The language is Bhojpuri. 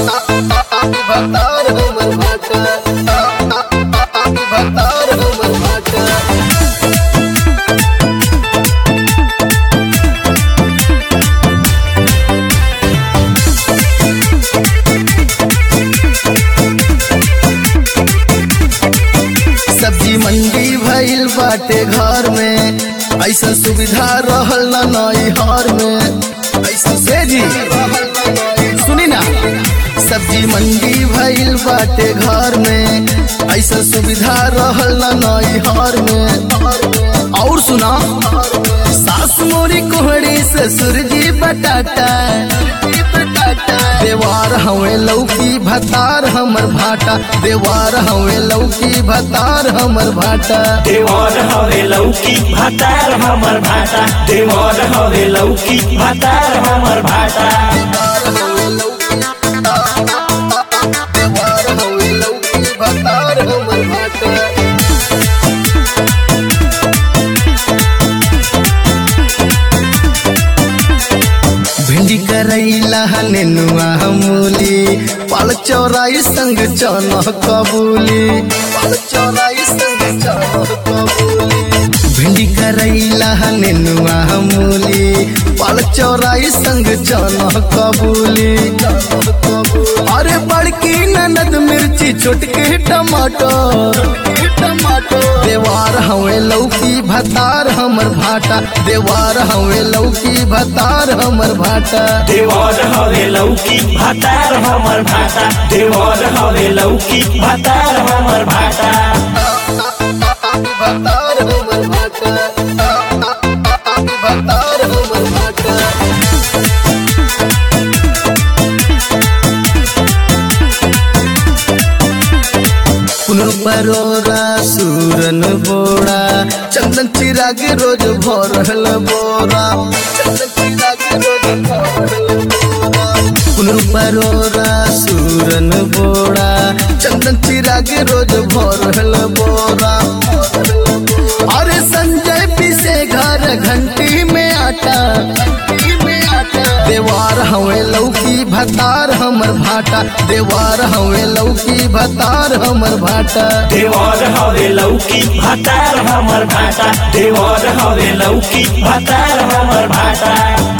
भतार हमर भाटा भतार हमर भाटा सब्जी मंडी भइल बाटे घर में ऐसा सुविधा रहल ना नई हर में ऐसा से जी सुनी ना सब्जी मंडी भइल बाटे घर में ऐसा सुविधा रहल ना नई हर में और सुना सास मोरी कोहड़ी ससुर जी बटाटा देवार हवे लौकी भतार हमर भाटा देवार हवे लौकी भतार हमर भाटा देवर हवे लौकी भातार हमर भाटा देवर हवे लौकी भातार हमर भाटा देवार हवे लौकी भतार हमर भाटा भिंडी करैला नेनुआ मूली पाल चौराई संग चना कबूली पाल चौराई संग चना कबूली भिंडी करैला नेनुआ मूली पाल चौराई संग चना कबूली अरे बड़की ननद मिर्ची छोटके टमाटर टमाटर देवार हवे लौकी भतार हमर भाटा देवार हवे लौकी भतार हमर भाटा देवर हवे लौकी भातार हमर भाटा देवर हवे लौकी भातार हमर भाटा भतार हमर भाटा भतार हमर भाटा पुनः परोरा सूरन बोड़ा चंदन चिराग रोज भरल बोरा चंदन चिराग रोज भरल बोरा पुनः परोरा सूरन बोड़ा चंदन चिराग रोज भरल बोरा अरे संजय पीसे घर घंटी में आटा घंटी में आटा देवार हवे लौकी भतार हमर भाटा देवार हवे लौकी भतार हमर भाटा देवर हवे लौकी भातार हमर भाटा देवर हवे लौकी भातार हमर भाटा